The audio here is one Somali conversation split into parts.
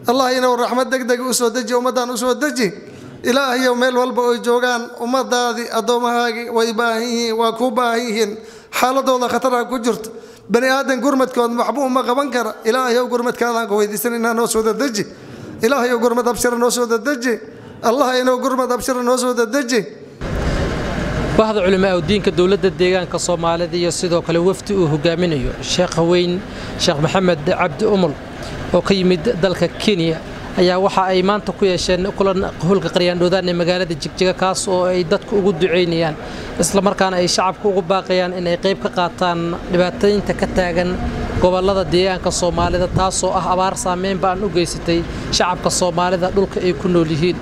allah inuu raxmad degdeg u soo deji ummaddan u soo deji ilaahayow meel walba oy joogaan ummadaadii addoomahaagii way baahan yihiin waa kuu baahan yihiin xaaladooda khatara ku jirto bani aadan gurmadkood waxba uma qaban kara ilaahayow gurmadkaadaan ku weydiisanaynaa noo soo dadeji ilaahayow gurmad abshira noo soo dadeji allah inuu gurmad abshira noo soo dadeji bahda culimaa diinka dowladda deegaanka soomaalida iyo sidoo kale wafdi uu hogaaminayo sheekh haweyn sheekh maxamed cabdi umul oo ka yimid dalka kenya ayaa waxa ay maanta ku yeesheen kulan hulka qaryaandhoodaan ee magaalada jigjiga kaas oo ay dadku ugu ducaynayaan islamarkaana ay shacabka ugu baaqayaan inay qayb ka qaataan dhibaatooyinta ka taagan gobollada deegaanka soomaalida taasoo ah abaar saameyn baan u geysatay shacabka soomaalida dhulka ay ku nool yihiin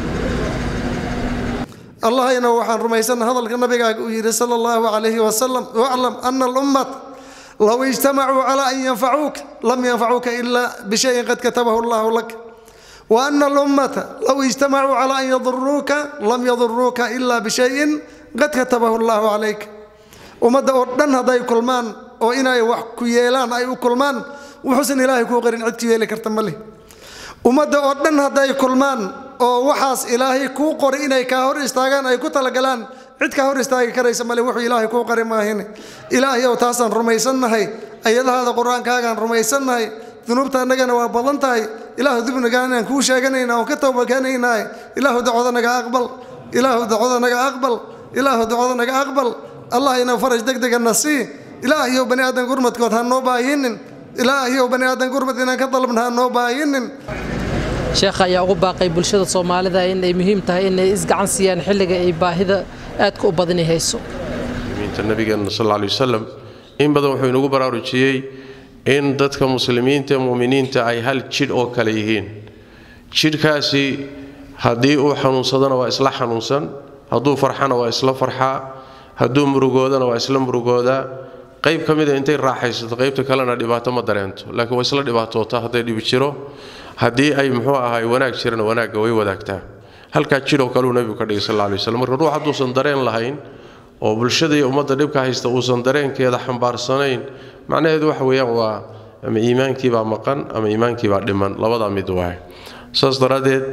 allahayna waxaan rumaysanna hadalka nabigaaga uu yidhi sala allahu calayhi wasalam waclam ana alummat low ijtamacuu calaa an yanfacuuka lam yanfacuuka ilaa bishayin qad katabahu allahu lak wa ana alummata low ijtamacuu calaa an yaduruuka lam yaduruuka ilaa bishayin qad katabahu allahu calayk ummadda oo dhan hadday kulmaan oo inay wax ku yeelaan ay u kulmaan wuxuusan ilaahay kuu qarin cid ku yeeli karta ma leh ummadda oo dhan hadday kulmaan oo waxaas ilaahay kuu qoray inay kaa hor istaagaan ay ku talagalaan cid kaa hor istaagi karaysa male wuxuu ilaahay kuu qari maahine ilaahayow taasaan rumaysannahay ayadahaada qur-aankaagaan rumaysannahay dunuubta annagana waa badan tahay ilaahu dibnigaanaan kuu sheeganayna oon ka towbakeenaynahay ilaahu dacwada naga aqbal ilaahu dacwada naga aqbal ilaahu dacwada naga aqbal allah inuu faraj degdegana sii ilaahayow bani aadan gurmadkood ha noo baahinin ilaahayow bani aadan gurmad inaan ka dalabna ha noo baahinin sheekha ayaa ugu baaqay bulshada soomaalida in ay muhiim tahay inay isgacan siiyaan xilliga ay baahida aadka u badani hayso nabigeena sal lla alay wasalam in badan wuxuu inagu baraarujiyey in dadka muslimiinta muminiinta ay hal jidh oo kale yihiin jidhkaasi haddii uu xanuunsadana waa isla xanuunsan hadduu farxana waa isla farxaa hadduu murugoodana waa isla murugoodaa qayb ka mida intay raaxaysato qaybta kalena dhibaato ma dareento laakiin waa isla dhibaatoota hadday dhibi jiro haddii ay muxuu ahay wanaag jirana wanaagga way wadaagtaa halkaa jidhoo kaleu nebigu ka dhigay sal alla alay waslam marka ruux hadduusan dareen lahayn oo bulshada iyo ummadda dhibka haysta uusan dareenkeeda xambaarsanayn macnaheedu waxa weeyaan waa ama iimaankiibaa maqan ama iimaankiibaa dhiman labadaa mid waay saas daraaddeed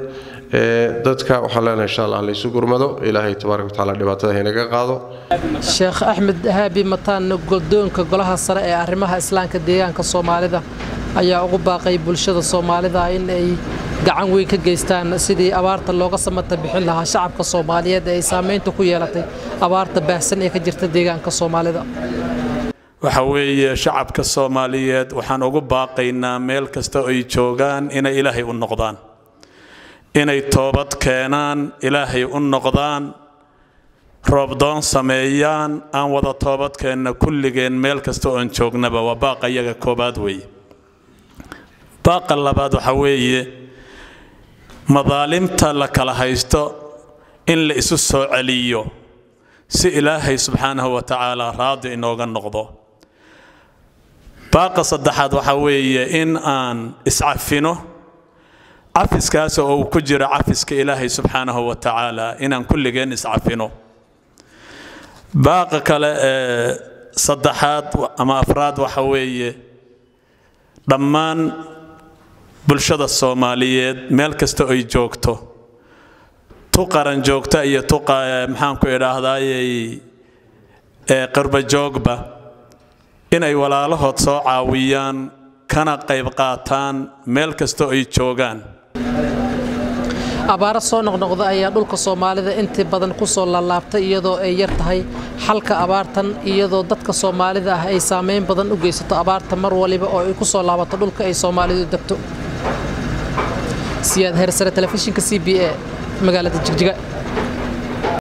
dadka waxaan leenahay insha allah laysu gurmado ilaahay tabaaraka watacaala dhibaatada haynaga qaado sheekh axmed haabi mataan goldoonka golaha sare ee arrimaha islaamka deegaanka soomaalida ayaa ugu baaqay bulshada soomaalida in ay gacan weyn ka geystaan sidii abaarta looga samata bixin lahaa shacabka soomaaliyeed ee ay saamaynta ku yeelatay abaarta baahsan ee ka jirta deegaanka soomaalida waxa weeye shacabka soomaaliyeed waxaan ugu baaqaynaa meel kasta ay joogaan inay ilaahay u noqdaan inay toobad keenaan ilaahay u noqdaan roobdoon sameeyaan aan wada toobadkeenna kulligeen meel kasta oon joognaba waa baaqa iyaga koobaad weeye baaqa labaad waxa weeye madaalimta la kala haysto in la isu soo celiyo si ilaahay subxaanahu wa tacaala raadi inooga noqdo baaqa saddexaad waxa weeye in aan iscafino cafiskaas oo uu ku jiro cafiska ilaahay subxaanahu wa tacaala inaan kulligeen iscafino baaqa kale ee saddexaad ama afraad waxa weeye dhammaan bulshada soomaaliyeed meel kasta ay joogto tu qaran joogta iyo tu maxaanku idhaahdayey qarbajoogba inay walaalahood soo caawiyaan kana qayb qaataan meel kasta ay joogaan abaaro soo noqnoqda ayaa dhulka soomaalida intii badan ku soo laalaabtay iyadoo ay yar tahay xalka abaartan iyadoo dadka soomaalida ah ay saamayn badan u geysato abaarta mar waliba oo ay ku soo laabato dhulka ay soomaalidu degto siyaad heersare telefishinka c b a magaalada jigjiga